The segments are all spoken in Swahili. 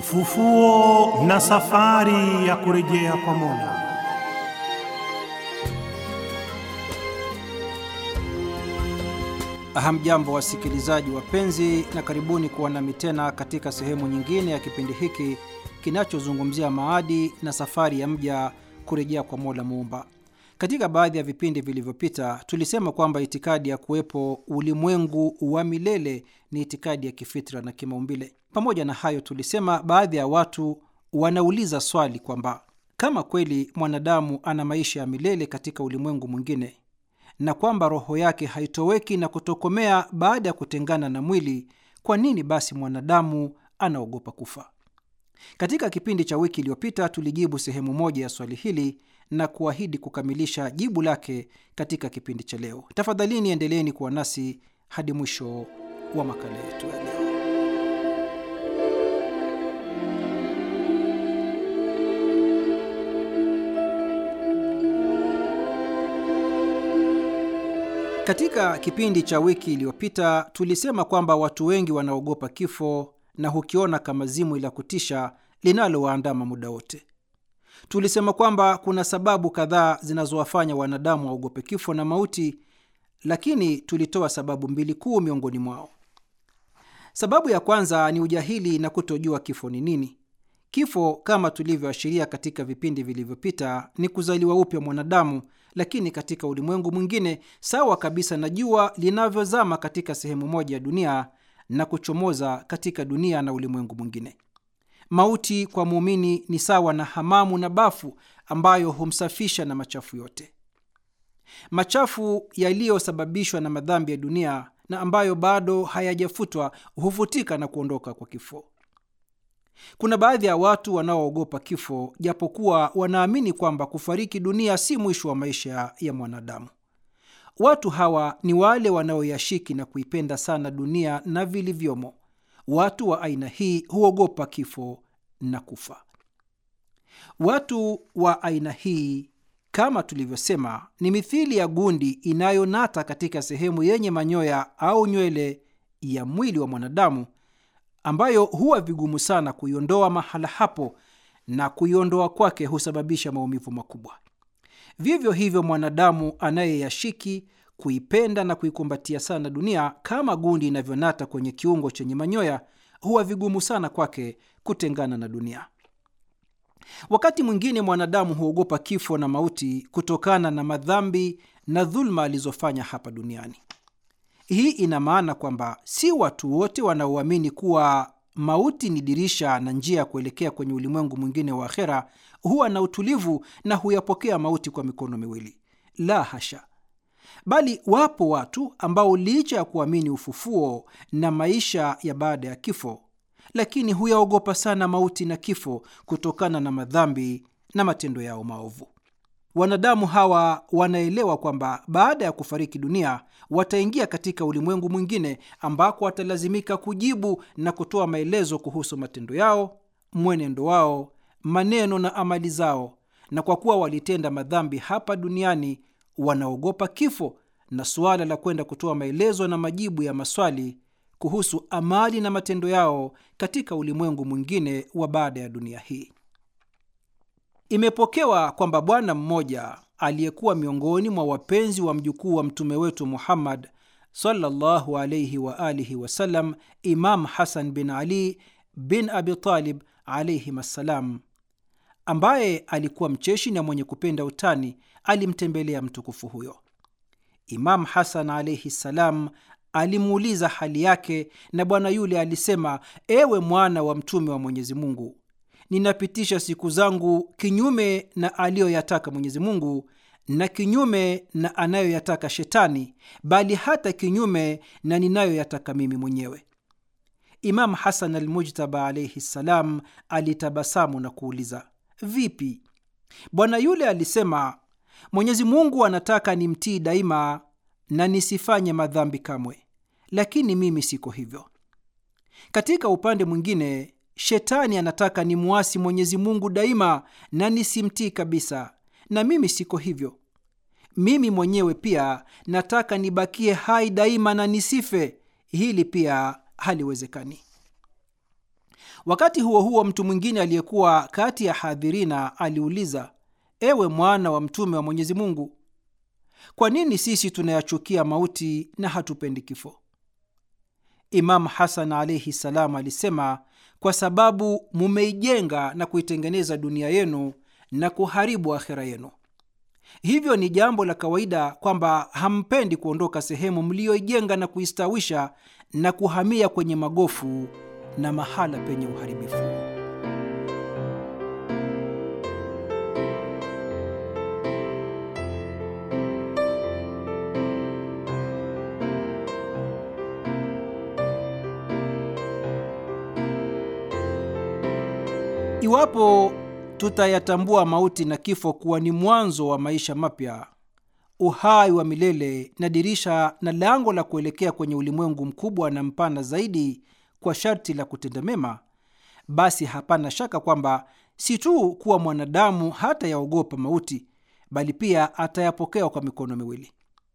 Ufufuo na safari ya kurejea kwa Mola. Hamjambo wasikilizaji wapenzi, na karibuni kuwa nami tena katika sehemu nyingine ya kipindi hiki kinachozungumzia maadi na safari ya mja kurejea kwa Mola Muumba. Katika baadhi ya vipindi vilivyopita tulisema kwamba itikadi ya kuwepo ulimwengu wa milele ni itikadi ya kifitra na kimaumbile. Pamoja na hayo, tulisema baadhi ya watu wanauliza swali kwamba kama kweli mwanadamu ana maisha ya milele katika ulimwengu mwingine na kwamba roho yake haitoweki na kutokomea baada ya kutengana na mwili, kwa nini basi mwanadamu anaogopa kufa? Katika kipindi cha wiki iliyopita tulijibu sehemu moja ya swali hili na kuahidi kukamilisha jibu lake katika kipindi cha leo. Tafadhalini endeleeni kuwa nasi hadi mwisho wa makala yetu ya leo. Katika kipindi cha wiki iliyopita tulisema kwamba watu wengi wanaogopa kifo na hukiona kama zimwi la kutisha linalowaandama muda wote. Tulisema kwamba kuna sababu kadhaa zinazowafanya wanadamu waogope kifo na mauti, lakini tulitoa sababu mbili kuu miongoni mwao. Sababu ya kwanza ni ujahili na kutojua kifo ni nini. Kifo, kama tulivyoashiria katika vipindi vilivyopita, ni kuzaliwa upya mwanadamu, lakini katika ulimwengu mwingine, sawa kabisa na jua linavyozama katika sehemu moja ya dunia na kuchomoza katika dunia na ulimwengu mwingine. Mauti kwa muumini ni sawa na hamamu na bafu ambayo humsafisha na machafu yote. Machafu yaliyosababishwa na madhambi ya dunia na ambayo bado hayajafutwa hufutika na kuondoka kwa kifo. Kuna baadhi ya watu wanaoogopa kifo japokuwa wanaamini kwamba kufariki dunia si mwisho wa maisha ya mwanadamu. Watu hawa ni wale wanaoyashiki na kuipenda sana dunia na vilivyomo. Watu wa aina hii huogopa kifo na kufa. Watu wa aina hii, kama tulivyosema, ni mithili ya gundi inayonata katika sehemu yenye manyoya au nywele ya mwili wa mwanadamu ambayo huwa vigumu sana kuiondoa mahala hapo, na kuiondoa kwake husababisha maumivu makubwa. Vivyo hivyo, mwanadamu anayeyashiki kuipenda na kuikumbatia sana dunia kama gundi inavyonata kwenye kiungo chenye manyoya, huwa vigumu sana kwake kutengana na dunia. Wakati mwingine mwanadamu huogopa kifo na mauti kutokana na madhambi na dhuluma alizofanya hapa duniani. Hii ina maana kwamba si watu wote wanaoamini kuwa mauti ni dirisha na njia ya kuelekea kwenye ulimwengu mwingine wa akhera huwa na utulivu na huyapokea mauti kwa mikono miwili. La hasha! Bali wapo watu ambao licha ya kuamini ufufuo na maisha ya baada ya kifo, lakini huyaogopa sana mauti na kifo kutokana na madhambi na matendo yao maovu. Wanadamu hawa wanaelewa kwamba baada ya kufariki dunia wataingia katika ulimwengu mwingine ambako watalazimika kujibu na kutoa maelezo kuhusu matendo yao, mwenendo wao, maneno na amali zao, na kwa kuwa walitenda madhambi hapa duniani wanaogopa kifo na suala la kwenda kutoa maelezo na majibu ya maswali kuhusu amali na matendo yao katika ulimwengu mwingine wa baada ya dunia hii. Imepokewa kwamba bwana mmoja aliyekuwa miongoni mwa wapenzi wa mjukuu wa mtume wetu Muhammad sallallahu alayhi wa alihi wasallam, Imam Hasan bin Ali bin Abi Talib alayhim assalam, ambaye alikuwa mcheshi na mwenye kupenda utani, alimtembelea mtukufu huyo. Imam Hasan alaihi ssalam alimuuliza hali yake, na bwana yule alisema: ewe mwana wa mtume wa Mwenyezi Mungu, ninapitisha siku zangu kinyume na aliyoyataka Mwenyezi Mungu na kinyume na anayoyataka Shetani, bali hata kinyume na ninayoyataka mimi mwenyewe. Imam Hasan Almujtaba alaihi ssalam alitabasamu na kuuliza, vipi? Bwana yule alisema, Mwenyezi Mungu anataka nimtii daima na nisifanye madhambi kamwe, lakini mimi siko hivyo. Katika upande mwingine Shetani anataka nimwasi Mwenyezi Mungu daima na nisimtii kabisa, na mimi siko hivyo. Mimi mwenyewe pia nataka nibakie hai daima na nisife. Hili pia haliwezekani. Wakati huo huo, mtu mwingine aliyekuwa kati ya hadhirina aliuliza, ewe mwana wa mtume wa Mwenyezi Mungu, kwa nini sisi tunayachukia mauti na hatupendi kifo? Imamu Hasan alaihi salam alisema, kwa sababu mumeijenga na kuitengeneza dunia yenu na kuharibu akhera yenu. Hivyo ni jambo la kawaida kwamba hampendi kuondoka sehemu mliyoijenga na kuistawisha na kuhamia kwenye magofu na mahala penye uharibifu. Iwapo tutayatambua mauti na kifo kuwa ni mwanzo wa maisha mapya, uhai wa milele na dirisha na lango la kuelekea kwenye ulimwengu mkubwa na mpana zaidi, kwa sharti la kutenda mema, basi hapana shaka kwamba si tu kuwa mwanadamu hata yaogopa mauti, bali pia atayapokea kwa mikono miwili.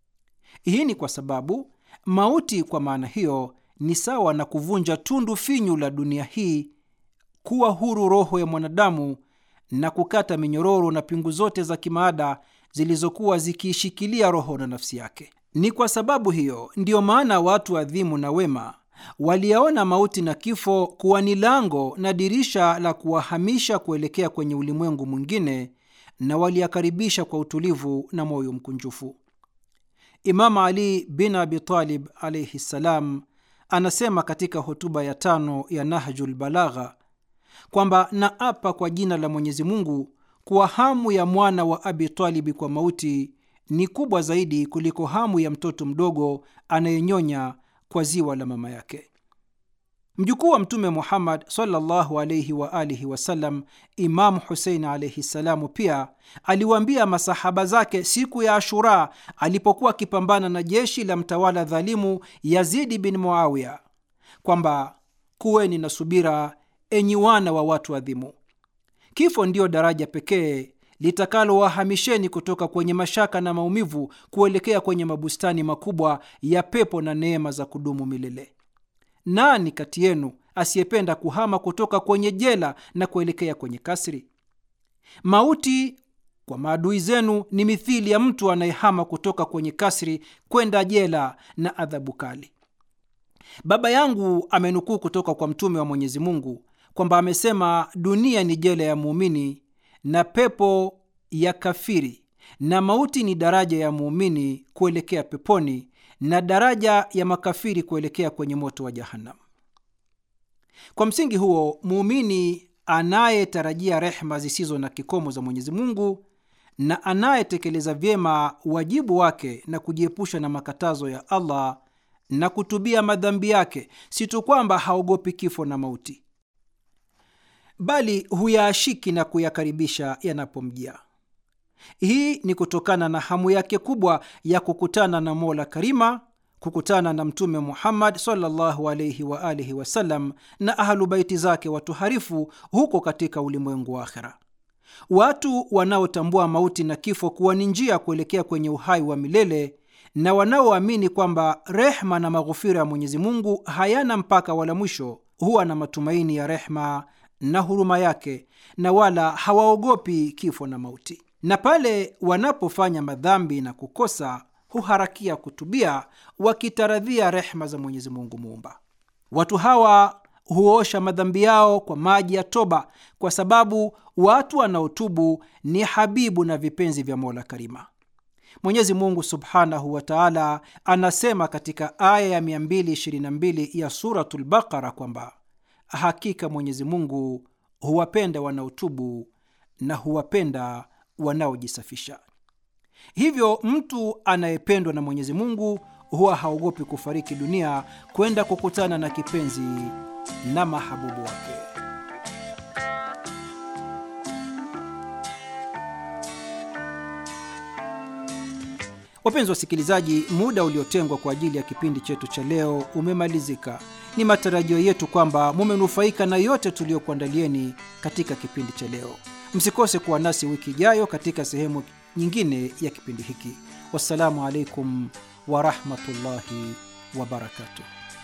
Hii ni kwa sababu mauti kwa maana hiyo ni sawa na kuvunja tundu finyu la dunia hii, kuwa huru roho ya mwanadamu na kukata minyororo na pingu zote za kimaada zilizokuwa zikiishikilia roho na nafsi yake. Ni kwa sababu hiyo ndiyo maana watu adhimu na wema waliyaona mauti na kifo kuwa ni lango na dirisha la kuwahamisha kuelekea kwenye ulimwengu mwingine, na waliyakaribisha kwa utulivu na moyo mkunjufu. Imam Ali bin Abi Talib alaihi ssalam anasema katika hotuba ya tano ya Nahjul Balagha kwamba naapa kwa jina la Mwenyezi Mungu kuwa hamu ya mwana wa Abi Talibi kwa mauti ni kubwa zaidi kuliko hamu ya mtoto mdogo anayenyonya kwa ziwa la mama yake. Mjukuu wa Mtume Muhammad sallallahu alaihi wa alihi wasallam, Imamu Husein alaihi ssalamu, pia aliwaambia masahaba zake siku ya Ashura alipokuwa akipambana na jeshi la mtawala dhalimu Yazidi bin Muawiya kwamba kuweni na subira, enyi wana wa watu adhimu. Kifo ndiyo daraja pekee litakalowahamisheni kutoka kwenye mashaka na maumivu kuelekea kwenye mabustani makubwa ya pepo na neema za kudumu milele. Nani kati yenu asiyependa kuhama kutoka kwenye jela na kuelekea kwenye kasri? Mauti kwa maadui zenu ni mithili ya mtu anayehama kutoka kwenye kasri kwenda jela na adhabu kali. Baba yangu amenukuu kutoka kwa Mtume wa Mwenyezi Mungu kwamba amesema, dunia ni jela ya muumini na pepo ya kafiri, na mauti ni daraja ya muumini kuelekea peponi na daraja ya makafiri kuelekea kwenye moto wa Jahannam. Kwa msingi huo, muumini anayetarajia rehma zisizo na kikomo za Mwenyezi Mungu na anayetekeleza vyema wajibu wake na kujiepusha na makatazo ya Allah na kutubia madhambi yake, si tu kwamba haogopi kifo na mauti, bali huyaashiki na kuyakaribisha yanapomjia. Hii ni kutokana na hamu yake kubwa ya kukutana na Mola Karima, kukutana na Mtume Muhammad sallallahu alaihi wa alihi wasallam na ahlu baiti zake watuharifu huko katika ulimwengu wa akhera. Watu wanaotambua mauti na kifo kuwa ni njia ya kuelekea kwenye uhai wa milele na wanaoamini kwamba rehma na maghufira ya Mwenyezi Mungu hayana mpaka wala mwisho, huwa na matumaini ya rehma na huruma yake na wala hawaogopi kifo na mauti na pale wanapofanya madhambi na kukosa huharakia kutubia wakitaradhia rehma za Mwenyezi Mungu Muumba. Watu hawa huosha madhambi yao kwa maji ya toba, kwa sababu watu wanaotubu ni habibu na vipenzi vya Mola Karima. Mwenyezi Mungu subhanahu wa taala anasema katika aya ya 222 ya Suratul Baqara kwamba hakika Mwenyezi Mungu huwapenda wanaotubu na huwapenda wanaojisafisha. Hivyo mtu anayependwa na Mwenyezi Mungu huwa haogopi kufariki dunia kwenda kukutana na kipenzi na mahabubu wake. Wapenzi wasikilizaji, muda uliotengwa kwa ajili ya kipindi chetu cha leo umemalizika. Ni matarajio yetu kwamba mumenufaika na yote tuliyokuandalieni katika kipindi cha leo. Msikose kuwa nasi wiki ijayo katika sehemu nyingine ya kipindi hiki. Wassalamu alaikum warahmatullahi wabarakatuh.